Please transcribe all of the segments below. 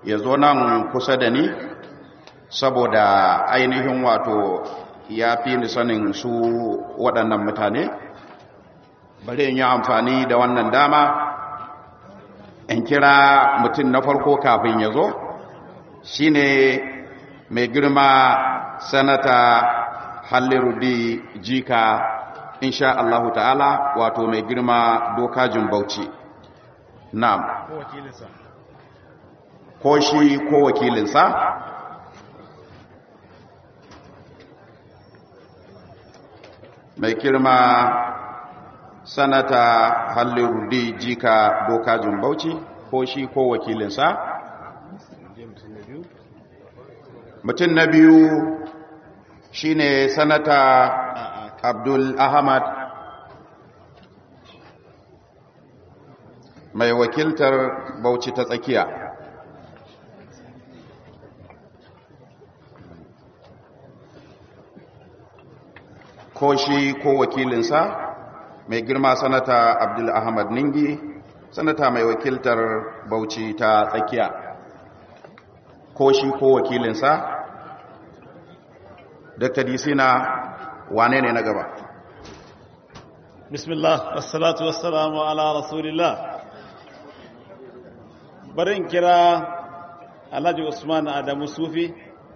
ya zo nan kusa da ni saboda ainihin wato ya fi ni sanin su waɗannan mutane bari in yi amfani da wannan dama in kira mutum na farko kafin ya zo shine mai girma sanata hallirudi jika insha Allah ta'ala wato mai girma dokajin bauchi na'am ko shi ko wakilinsa mai girma sanata hallirudi jika dokajin bauchi ko shi ko wakilinsa mutum na biyu shine sanata abdul ahmad mai wakiltar bauchi ta tsakiya ko shi ko wakilinsa mai girma sanata abdul ahmad ningi sanata mai wakiltar bauchi ta tsakiya ko shi ko wakilinsa dr disina wane ne na gaba bismillah wassalatu wassalamu ala rasulillah barin kira alhaji usman adamu sufi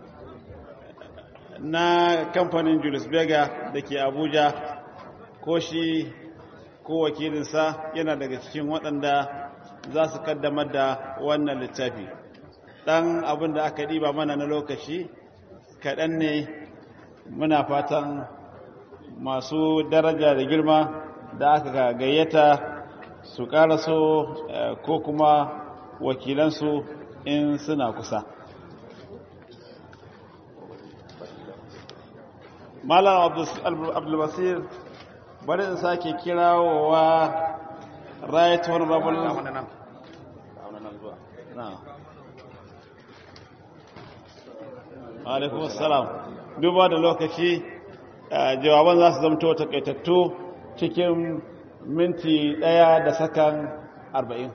na kamfanin julius berger da ke abuja ko shi ko wakilinsa yana daga cikin waɗanda za su kaddamar da wannan littafi ɗan abin da aka ɗiba mana na lokaci kaɗan ne muna fatan masu daraja da girma da aka gayyata su ƙaraso ko kuma wakilansu in suna kusa malam abdulbasir bari in sake kirawowa right honorable alaikun assalam duba da lokaci jawaban za su zamto takaitattu cikin minti daya da sakan arba'in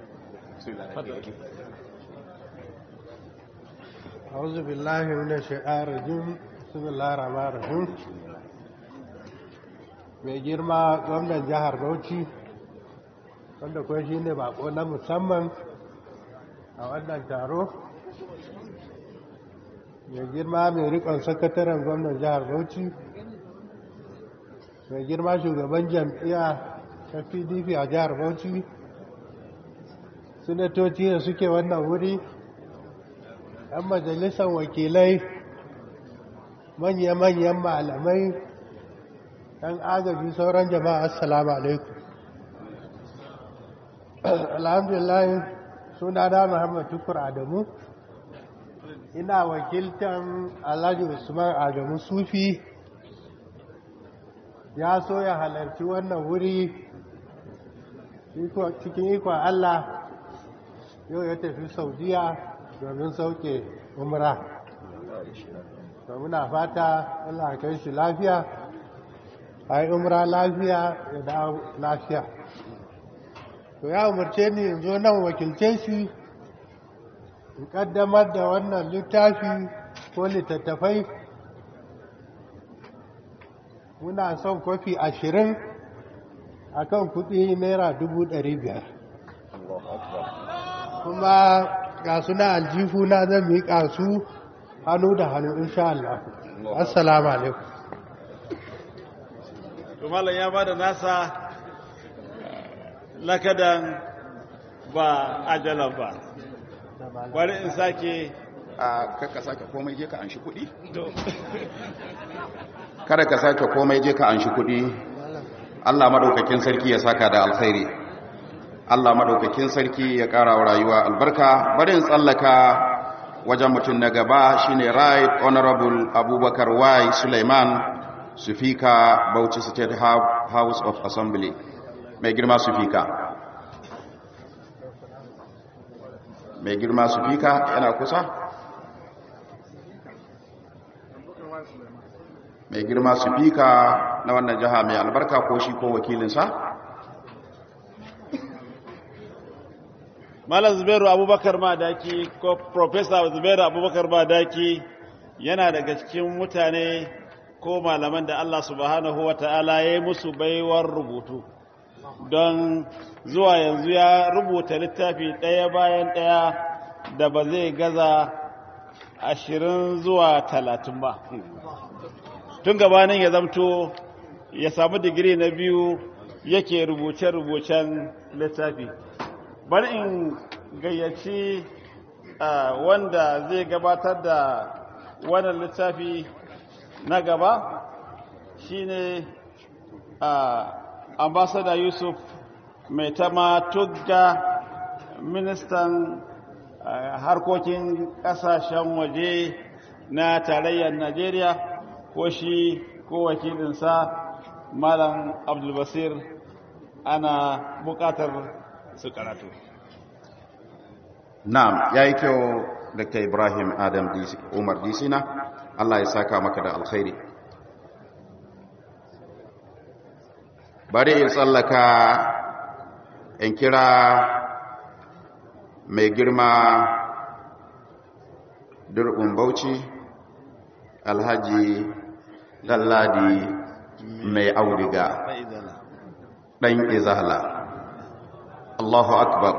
أعوذ بالله من الشيطان الرجيم بسم الله الرحمن الرحيم mai girma gwamnan jihar bauchi wanda kuwa shi ne bako na musamman a wannan taro mai girma mai rikon sakataren gwamnan jihar bauchi mai girma shugaban jam'iyya ta pdp a jihar bauchi sinatoci da suke wannan wuri yan majalisar wakilai manya-manyan malamai ɗan agaji sauran jama'a assalamu alaikum alhamdulillah suna na muhammad tukur adamu ina wakiltan alhaji usman adamu sufi ya so ya halarci wannan wuri cikin ikon allah yau ya tafi saudiya domin sauke umra to muna fata allah kai shi lafiya a yi umra lafiya ya dawo lafiya to ya umarce ni in zo nan wakilce shi in kaddamar da wannan littafi ko littattafai muna son kwafi ashirin a kan kudi naira dubu ɗari biyar kuma ga suna aljihu na zan miƙa su hannu da hannu insha Allah assalamu alaikum malam ya ba da nasa lakadan ba ajalan ba bari in sake a kakka sake komai je ka an shi kudi kada ka sake komai je ka an shi kudi Allah madaukakin sarki ya saka da alkhairi Allah madaukakin sarki ya kara wa rayuwa albarka bari in tsallaka wajen mutum na gaba shine right honorable abubakar y suleiman sufika bauchi state house of assembly mai girma sufika mai girma sufika yana kusa mai girma sufika na wannan jiha mai albarka ko shi ko wakilinsa malam zubairu abubakar madaki ko professor zubairu abubakar madaki yana daga cikin mutane ko malaman da Allah subhanahu wa ta'ala ya yi musu baiwar rubutu don zuwa yanzu ya rubuta littafi ɗaya bayan ɗaya da ba zai gaza ashirin zuwa talatin ba tun gabanin ya zamto ya samu digiri na biyu yake rubuce-rubucen littafi bari in gayyaci wanda zai gabatar da wannan littafi na gaba shine ambassador yusuf mai tama tugga ministan harkokin kasashen waje na tarayyar najeriya ko shi ko wakilinsa malam abdulbasir ana bukatar su karatu na'am yayi kyau dr ibrahim adam umar disina allah ya saka maka da alkhairi bari in tsallaka in kira mai girma durbin bauchi alhaji dalladi mai audiga ɗan izala allahu akbar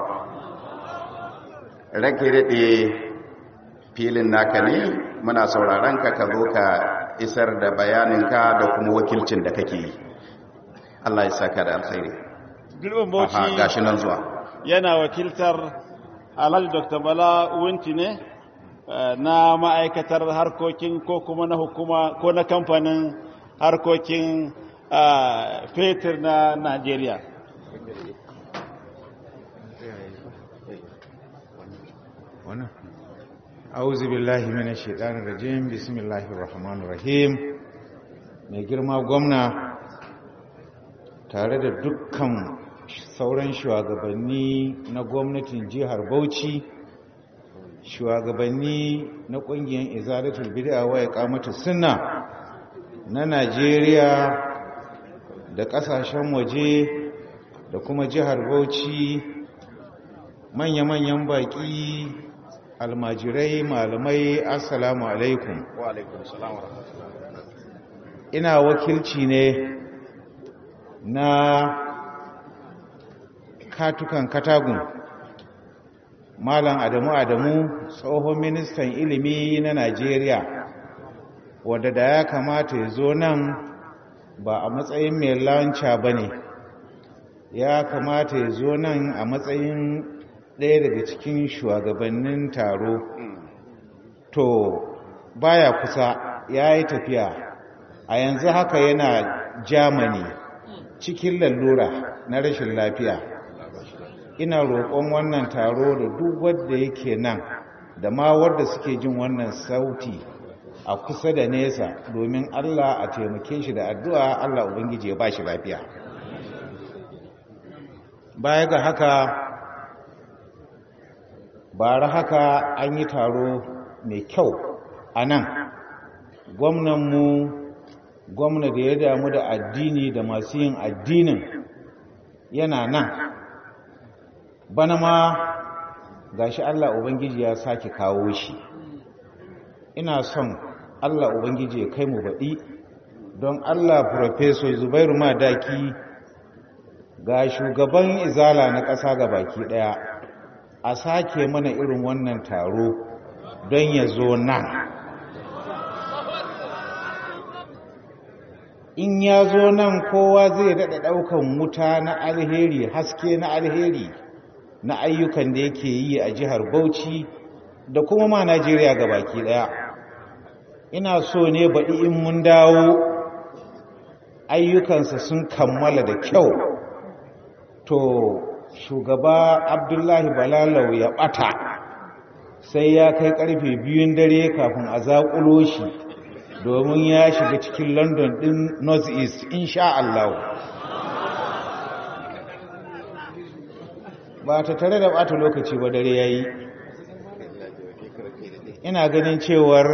rage daɗe filin naka ne muna sauraron ka ka zo ka isar da bayaninka da kuma wakilcin da kake yi Allah ya saka da alkhairi Girbin Bauchi gashi nan zuwa yana wakiltar Alhaji Dr. Bala Wunti ne na ma'aikatar harkokin ko kuma na hukuma ko na kamfanin harkokin fetur na Najeriya. wannan auzu billahi minash shaitanir rajim bismillahir rahmanir rahim mai girma gwamna tare da dukkan sauran shugabanni na gwamnatin jihar Bauchi shugabanni na kungiyar izalatul bid'a wa iqamatu sunna na Najeriya da kasashen waje da kuma jihar Bauchi manya-manyan baki almajirai malamai assalamu alaikum wa alaikum salam ina wakilci ne na katukan katagun malam adamu adamu tsohon ministan ilimi na najeriya wadda da ya kamata ya zo nan ba a matsayin mai lanca ba ne ya kamata ya zo nan a matsayin ɗaya daga cikin shugabannin taro to baya kusa ya yi tafiya a yanzu haka yana germany cikin lallura na rashin lafiya ina roƙon wannan taro da duk wadda yake nan da ma wadda suke jin wannan sauti a kusa da nesa domin allah a taimake shi da addu'a allah ubangiji ya ba shi lafiya baya ga haka bara haka an yi taro mai kyau a nan gwamnanmu gwamna da ya damu da addini da masu yin addinin yana nan bana ma gashi Allah Ubangiji ya sake kawo shi ina son Allah Ubangiji ya kai mu baɗi don Allah Profesor Zubairu Madaki ga shugaban izala na ƙasa ga baki ɗaya a sake mana irin wannan taro don ya zo nan in ya zo nan kowa zai daɗa ɗaukan wuta na alheri haske na alheri na ayyukan da yake yi a jihar bauchi da kuma ma najeriya ga baki ɗaya ina so ne baɗi in mun dawo ayyukansa sun kammala da kyau to shugaba abdullahi balalau ya ɓata sai ya kai ƙarfe biyun dare kafin a zaƙulo shi domin ya shiga cikin london din north east insha Allah ba ta tare da bata lokaci ba dare yayi ina ganin cewar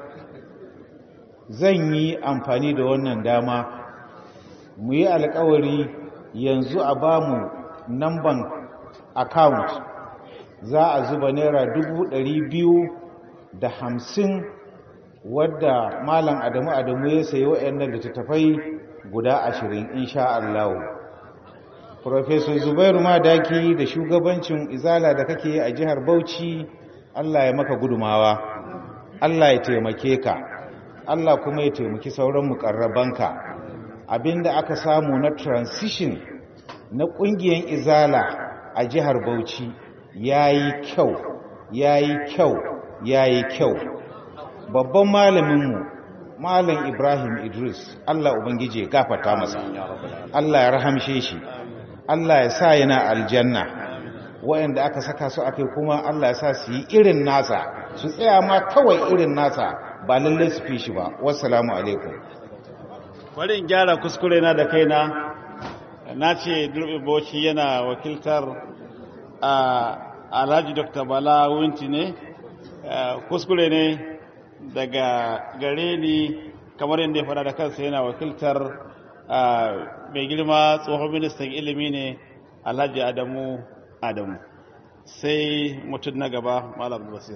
zan yi amfani da wannan dama mu yi alkawari yanzu a bamu namban account za a zuba naira dubu ɗari biyu da hamsin wadda malam adamu adamu ya sayi waɗannan littattafai guda ashirin insha Allah Profesor Zubairu Madaki da shugabancin izala da kake a jihar Bauchi Allah ya maka gudumawa Allah ya taimake ka Allah kuma ya taimaki sauran mukarrabanka abinda aka samu na transition na ƙungiyar izala a jihar Bauchi yayi kyau yayi kyau yayi kyau babban malaminmu malam Ibrahim Idris Allah ubangije gafarta masa Allah ya rahamshe shi Allah ya sa yana aljanna waɗanda aka saka su akai kuma Allah ya sa su yi irin nasa su tsaya ma kawai irin nasa ba lalle su fi shi ba wassalamu alaikum bari in gyara kuskure na da kaina na ce durbe bauchi yana wakiltar a alhaji dr bala wunti ne kuskure ne daga gare ni kamar yadda ya fada da kansa yana wakiltar mai girma tsohon ministan ilimi ne alhaji adamu adamu sai mutum na gaba malam basir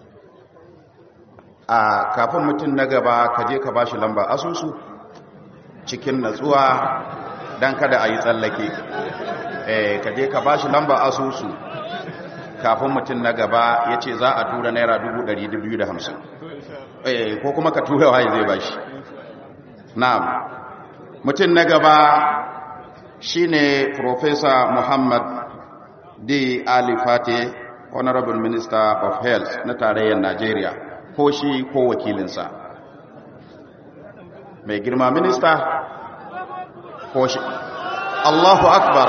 a kafin mutum na gaba ka je ka bashi lamba asusu cikin natsuwa don kada a yi tsallake ka je ka bashi lamba asusu kafin mutum na gaba ya ce za a tura naira 250 ko kuma ka tura waye zai bashi na'am mutum na gaba shine Professor Muhammad D. Ali Fate Honorable Minister of Health na tarayyar Najeriya ko shi ko wakilinsa mai girma minista ko shi Allahu Akbar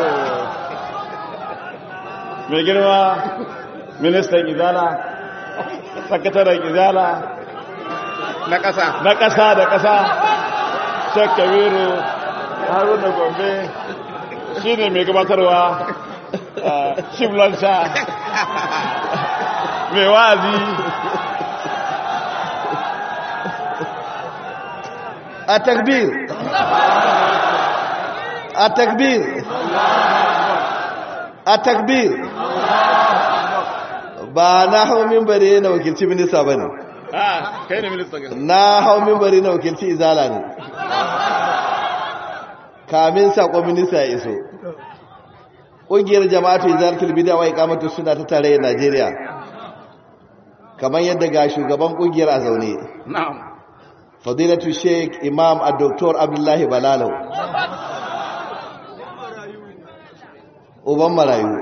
mai girma ministan izala sakataren izala na ƙasa na ƙasa da ƙasa shek kabiru haruna gombe shi ne mai gabatarwa shimlansha mai wazi a takbir a takbir a takbir ba na hau mimbari na wakilci minista ba ne kai ne ministan na hau mimbari na wakilci izala ne kamin sakon minista ya iso ƙungiyar jama'atu izalatul bid'a wa iqamatu sunna ta tarayyar Najeriya kamar yadda ga shugaban ƙungiyar a zaune na'am fadilatu sheik imam a doktor abdullahi balalau uban marayu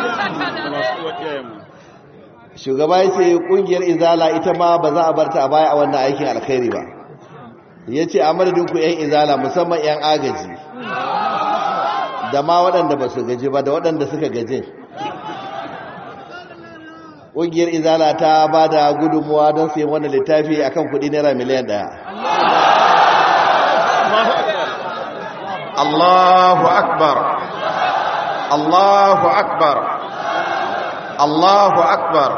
shugaba ya ce kungiyar izala ita ma ba za a barta a baya a wannan aikin alkhairi ba ya ce a madadinku 'yan izala musamman 'yan agaji da ma waɗanda ba su gaji ba da waɗanda suka gaji ƙungiyar izala ta ba da gudunmuwa don sayan wannan littafi akan kuɗi naira miliyan ɗaya Allahu Akbar Allahu Akbar Allahu Akbar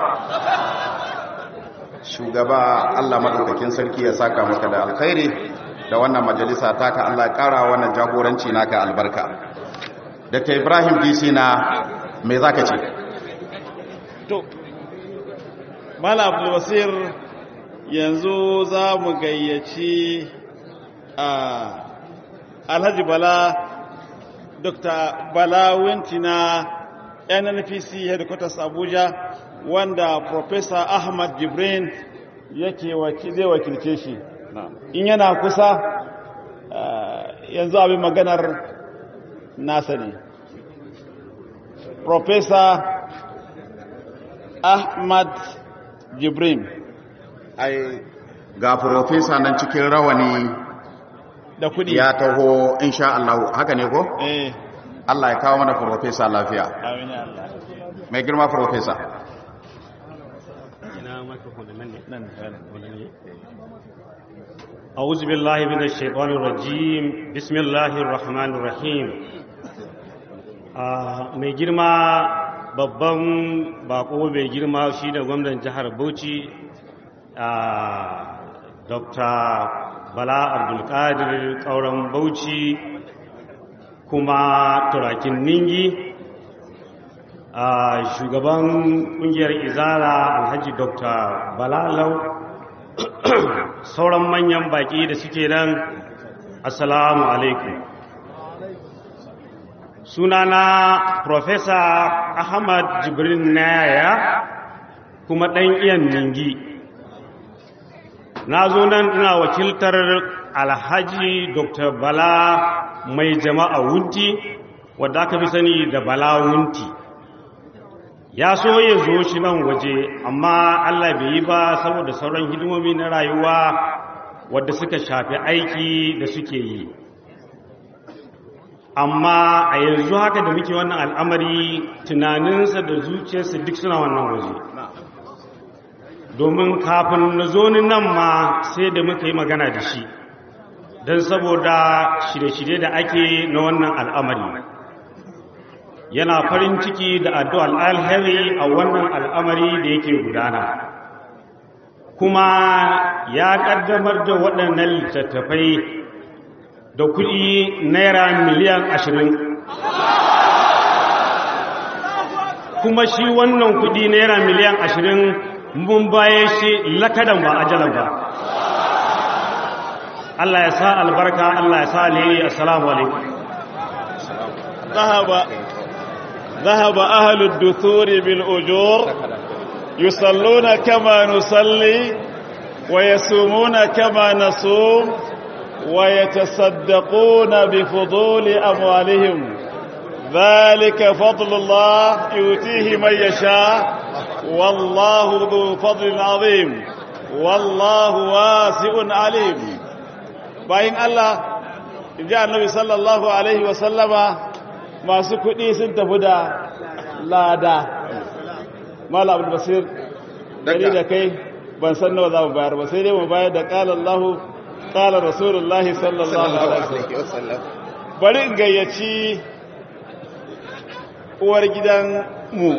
shugaba Allah madaukakin sarki ya saka maka da alkhairi da wannan majalisa taka Allah ya kara wannan jagoranci naka albarka Dr. Ibrahim DC na me zaka ce to Mala Abdul Wasir yanzu za mu gayyaci a Alhaji Bala Dr. Bala Wintina NNPC headquarters Abuja wanda Professor Ahmad Jibrin yake zai wakilce shi in yana kusa yanzu abin maganar nasa ne Professor Ahmad Jibrin ai ga professor nan cikin rawani da kudi ya taho insha Allah haka ne ko eh Allah ya kawo mana professor lafiya amin ya Allah mai girma professor أعوذ بالله من الشيطان الرجيم بسم الله الرحمن الرحيم mai girma babban bako mai girma shi da gwamnan jihar bauchi dr bala abdulkadir kauran bauchi kuma turakin ningi a shugaban kungiyar izara alhaji dr balalau sauran manyan baki da suke nan assalamu alaikum sunana profesa ahmad jibrin naya kuma ɗan iyan ningi na zo nan ina wakiltar alhaji dr bala mai jama'a wunti wadda aka fi sani da bala wunti ya so ya zo shi nan waje amma allah bai yi ba saboda sauran hidimomi na rayuwa wadda suka shafi aiki da suke yi amma a yanzu haka da muke wannan al'amari tunaninsa da zuciyarsa duk suna wannan waje domin kafin na zo ni nan ma sai da muka yi magana da shi don saboda shirye-shirye da ake na wannan al'amari yana farin ciki da addu'ar alheri a wannan al'amari da yake gudana kuma ya ƙaddamar da waɗannan littattafai da kuɗi naira miliyan ashirin kuma shi wannan kuɗi naira miliyan ashirin mun baye shi lakadan ba ajalan ba Allah ya sa albarka Allah ya sa alheri assalamu alaikum ذهب ذهب أهل الدثور بالأجور يصلون كما نصلي ويصومون كما نصوم ويتصدقون بفضول أموالهم ذلك فضل الله يؤتيه من يشاء والله ذو فضل عظيم والله واسع عليم باين الله جاء النبي صلى الله عليه وسلم masu kuɗi sun tafi da lada mala abu basir gani da kai ban san nawa za mu bayar ba sai dai mu bayar da ƙalar lahu ƙalar rasulullahi sallallahu alaihi wasallam bari in gayyaci uwar gidan mu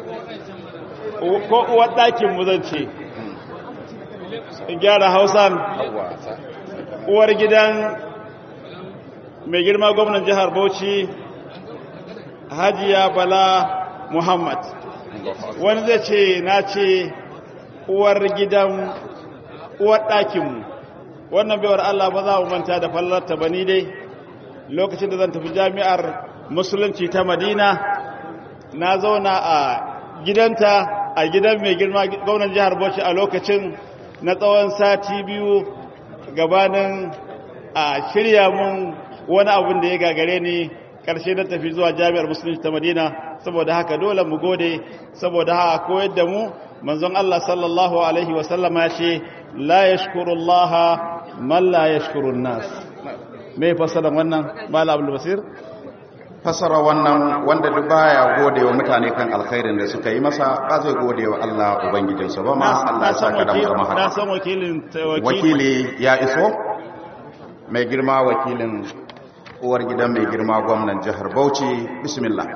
ko uwar ɗakin mu zan ce in gyara hausan uwar gidan mai girma gwamnan jihar bauchi hajiya bala muhammad wani zai ce na ce uwar gidan uwar ɗakinmu wannan baiwar allah ba za mu manta da fallarta ba ni dai lokacin da zan tafi jami'ar musulunci ta madina na zauna a gidanta a gidan mai girma gwamnan jihar bauchi a lokacin na tsawon sati biyu gabanin a shirya mun wani abin da ya gagare ni karshe na tafi zuwa jami'ar musulunci ta madina saboda haka dole mu gode saboda haka koyar da mu manzon Allah sallallahu alaihi wasallama ya ce la yashkurullah man la yashkurun nas me fasara wannan mala abdul basir fasara wannan wanda duk baya gode wa mutane kan alkhairin da suka yi masa ba zai gode wa Allah ubangijinsa ba ma Allah ya saka da mu zama na haka san wakilin wakili ya iso mai girma wakilin uwar gidan mai girma gwamnan jihar Bauchi bismillah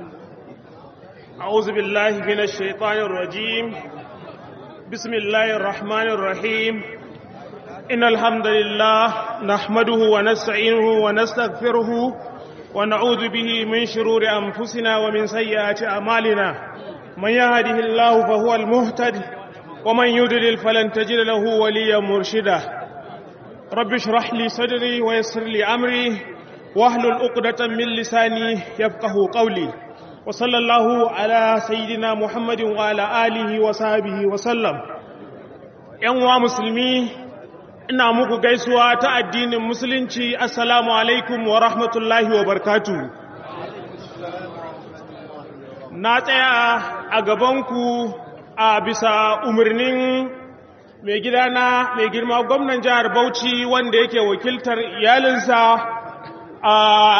أعوذ بالله من الشيطان الرجيم بسم الله الرحمن الرحيم إن الحمد لله نحمده ونستعينه ونستغفره ونعوذ به من شرور أنفسنا ومن سيئات أعمالنا من يهده الله فهو المهتد ومن يضلل فلن تجد له وليا مرشدا رب اشرح لي صدري ويسر لي أمري واحلل عقدة من لساني يفقه قولي وصلى الله على سيدنا محمد وعلى آله وصحبه وسلم ‘yan musulmi ina muku gaisuwa ta addinin musulunci assalamu alaikum wa rahmatullahi wa barkatu na tsaya a gabanku a bisa umarnin mai gidana mai girma gwamnan jihar bauchi wanda yake wakiltar iyalinsa a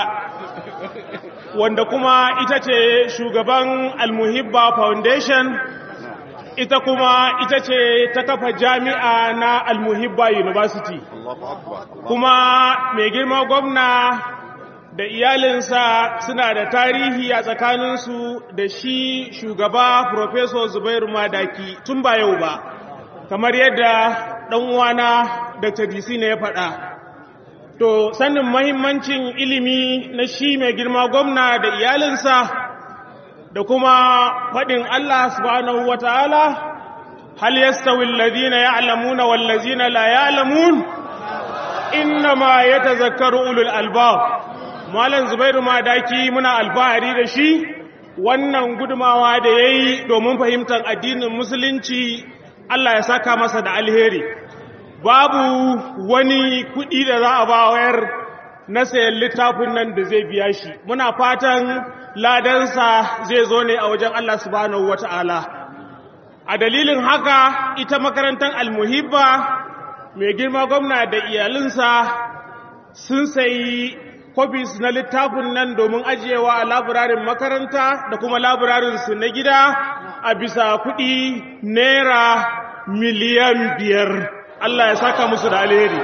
wanda kuma ita ce shugaban almuhibba foundation ita kuma ita ce ta kafa jami'a na almuhibba university kuma mai girma gwamna da iyalinsa suna da tarihi a tsakaninsu da shi shugaba professor zubairu madaki tun ba yau ba kamar yadda ɗan'uwana dr dc ne ya faɗa to sanin mahimmancin ilimi na shi mai girma gwamna da iyalinsa da kuma faɗin Allah subhanahu wa ta'ala hal yastawi alladhina ya'lamuna wal ladzina la ya'lamun innama yatazakkaru ulul albab malam zubairu madaki muna alfahari da shi wannan gudumawa da yayi domin fahimtar addinin musulunci Allah ya saka masa da alheri babu wani kuɗi da za a bayar na sayan littafin nan da zai biya shi muna fatan ladansa zai zo ne a wajen Allah subhanahu wata'ala a dalilin haka ita makarantar almuhibba mai girma gwamna da iyalinsa sun sayi kofis na littafin nan domin ajiyewa a laburarin makaranta da kuma laburarinsu na gida a bisa kuɗi naira miliyan biyar Allah ya saka musu da alheri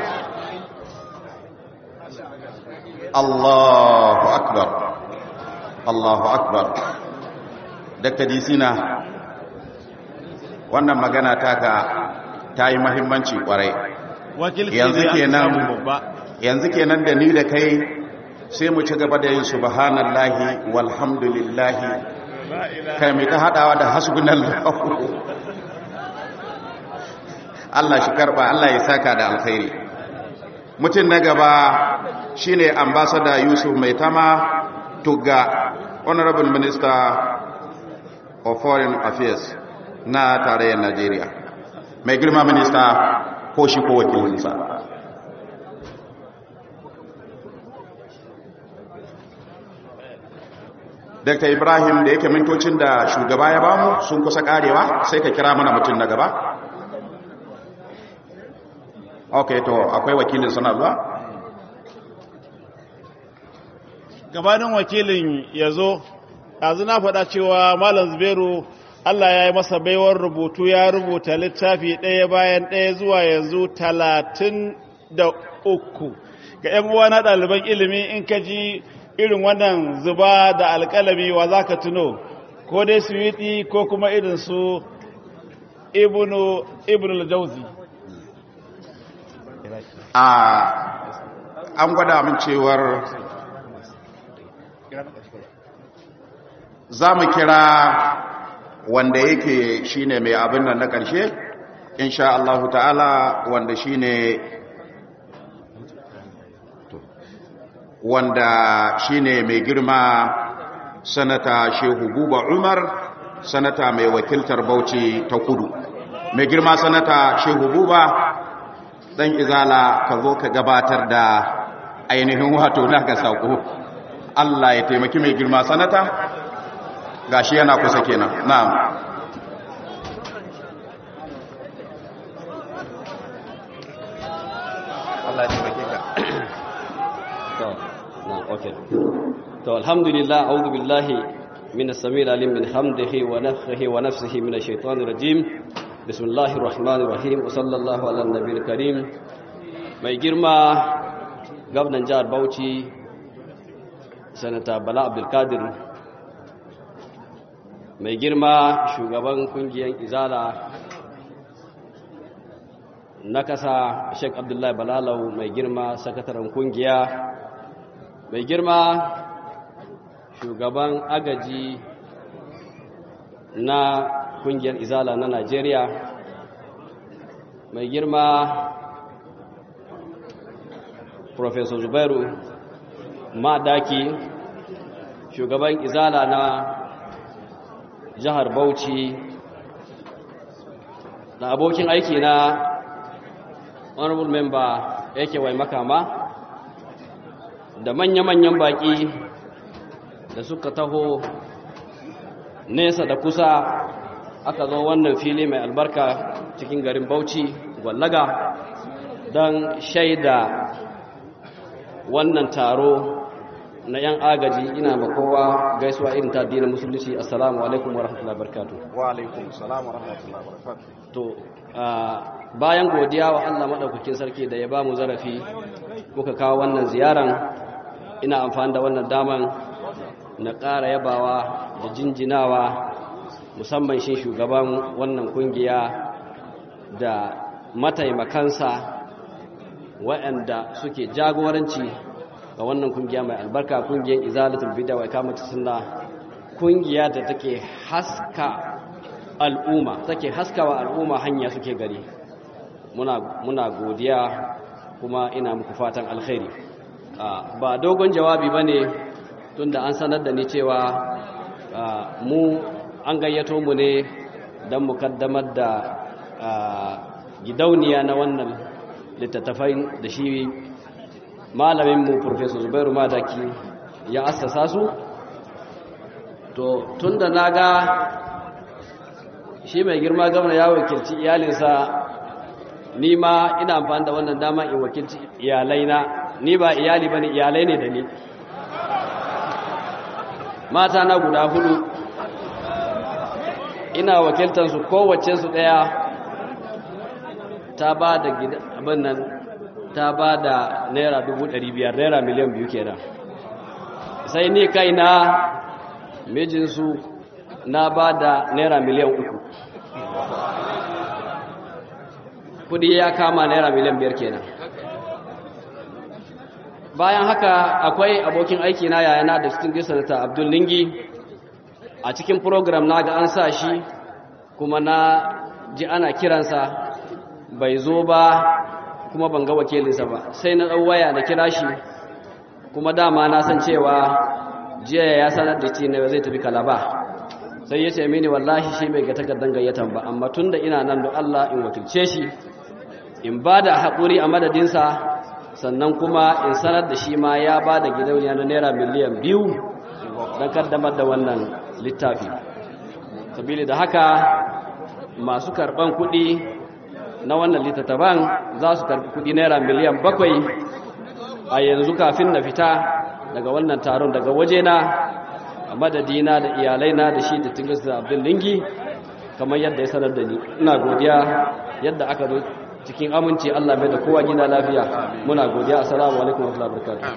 Allahu akbar Allahu akbar Dr. Disina wannan magana taka ta yi mahimmanci kwarai yanzu kenan yanzu kenan da ni da kai sai mu ci gaba da yin subhanallahi walhamdulillahi kai mai ta hadawa da hasbunallahu Allah shi karba Allah ya saka da alkhairi mutum na gaba shine ambassador Yusuf Maitama Tugga Honorable Minister of Foreign Affairs na tarayyar Najeriya mai girma minista ko shi ko wakilinsa Dr. Ibrahim da yake mintocin da shugaba ya bamu sun kusa karewa sai ka kira mana mutum na gaba ok to akwai wakilin sana zuwa gabanin wakilin ya zo yanzu na faɗa cewa malam zubairu allah ya yi masa baiwar rubutu ya rubuta littafi ɗaya bayan ɗaya zuwa yanzu talatin da uku ga 'yan uwa na ɗaliban ilimi in ka ji irin wannan zuba da alƙalami wa za ka tuno ko dai suwiti ko kuma irin su ibnu ibnu jauzi a an gwada min cewar za mu kira wanda yake shine mai abin nan na ƙarshe insha Allah ta'ala wanda shine wanda shine mai girma sanata shehu buba umar sanata mai wakiltar bauchi ta kudu mai girma sanata shehu buba dan izala ka zo ka gabatar da ainihin wato naka sako Allah ya taimaki mai girma sanata gashi yana kusa kenan na'am Allah ya taimake ka to na okay to alhamdulillah a'udhu billahi min as-sami'il alim min hamdihi wa nafthihi wa nafsihi min ash-shaytanir rajim bismillahir rahmanir rahim wa sallallahu ala nabiyil karim mai girma gwamnan jihar Bauchi sanata Bala Abdul Qadir mai girma shugaban kungiyar Izala na kasa Sheikh Abdullahi Balalau mai girma sakataren kungiya mai girma shugaban agaji na kungiyar izala na Najeriya mai girma Professor Zubairu Madaki shugaban izala na jihar Bauchi da abokin aiki na honorable member yake wai makama da manya-manyan baki da suka taho nesa da kusa aka zo wannan fili mai albarka cikin garin bauchi gwallaga don shaida wannan taro na 'yan agaji ina makowa gaisuwa irin ta dina musulunci assalamu alaikum wa rahmatullahi barkatu wa alaikum salam wa rahmatullahi wa barakatuh to bayan godiya wa Allah madaukakin sarki da ya ba mu zarafi muka kawo wannan ziyaran ina amfani da wannan daman na ƙara yabawa da jinjinawa musamman shi shugaban wannan kungiya da mataimakansa waɗanda suke jagoranci ga wannan kungiya mai albarka kungiyar izalatul bid'a wa ikamatu sunna kungiya da take haska al'umma take haskawa al'umma hanya suke gari muna muna godiya kuma ina muku fatan alkhairi ba dogon jawabi bane tunda an sanar da ni cewa mu an gayyato mu ne don mu kaddamar da gidauniya na wannan littattafai da shi malaminmu Profesor Zubairu Madaki ya assasa su to tunda na ga shi mai girma gwamna ya wakilci iyalinsa ni ma ina amfani da wannan dama in wakilci iyalaina ni ba iyali ba ne iyalai ne da ni mata na guda hudu ina wakiltansu kowace su daya ta ba da abin nan ta ba da naira dubu ɗari biyar naira miliyan biyu kenan sai ni kaina mijinsu na ba da naira miliyan uku kudi ya kama naira miliyan biyar kenan bayan haka akwai abokin aiki na yayana da cikin sanata abdul lingi a cikin program na ga an sa shi kuma na ji ana kiransa bai zo ba kuma ban ga wakilinsa ba sai na ɗau waya na kira shi kuma dama na san cewa jiya ya sanar da ne zai tafi kalaba sai ya ce mini wallahi shi bai ga takardar gayyatan ba amma tun da ina nan da Allah in wakilce shi in ba da haƙuri a madadinsa sannan kuma in sanar da shi ma ya ba da gidauniya na naira miliyan biyu don kaddamar da wannan littafi sabili da haka masu karɓan kuɗi na wannan littattafan za su karɓi kuɗi naira miliyan bakwai a yanzu kafin na fita daga wannan taron daga wajena a madadina da iyalaina da shi da tingis da abdul lingi kamar yadda ya sanar da ni ina godiya yadda aka zo cikin aminci Allah mai da kowa gina lafiya muna godiya assalamu alaikum wa rahmatullahi wa barakatuh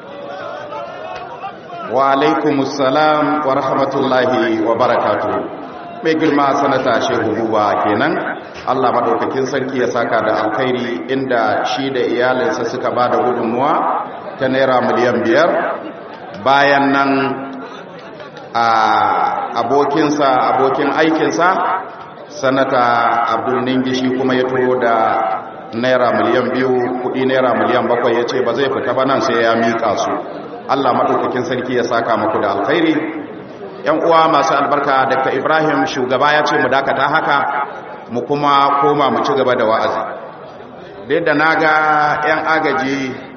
wa alaikumussalam wa rahmatullahi wa barakatuh mai girma sanata shehu buba kenan Allah madaukakin sarki ya saka da alkhairi inda shi da iyalinsa suka ba da gudunmuwa ta naira miliyan biyar bayan nan a abokinsa abokin aikinsa sanata abdul ningi shi kuma ya turo da naira miliyan biyu kudi naira miliyan bakwai ya ce ba zai fita ba nan sai ya miƙa su Allah madaukakin sarki ya saka muku da alkhairi yan uwa masu albarka dr ibrahim shugaba ya ce mu dakata haka mu kuma koma mu ci gaba da wa'azi da yadda na ga 'yan agaji